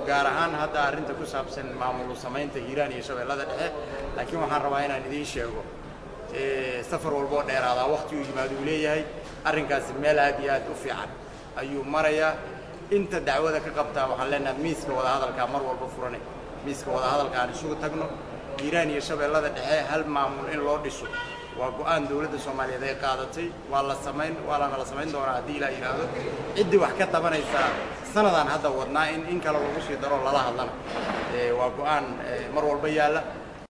gaar ahaan hadda arrinta ku saabsan maamul samaynta hiiraan iyo shabeellada dhexe laakiin waxaan rabaa inaan idiin sheego safar walba oo dheeraadaa waqti uu yimaado uu leeyahay arrinkaasi meel aad iyo aad u fiican ayuu marayaa inta dacwada ka qabtaa waxaan leenahay miiska wadahadalkaa mar walba furanay miiska wadahadalka aan isugu tagno hiiraan iyo shabeellada dhexe hal maamul in loo dhiso waa go-aan dowladda soomaaliyeed ay qaadatay waa la samayn waa lana la samayn doonaa haddii ilaa yidhaahdo ciddii wax ka tabanaysaa sanadaan hadda wadnaa in in kale lagu sii daro lala hadlana waa go-aan mar walba yaalla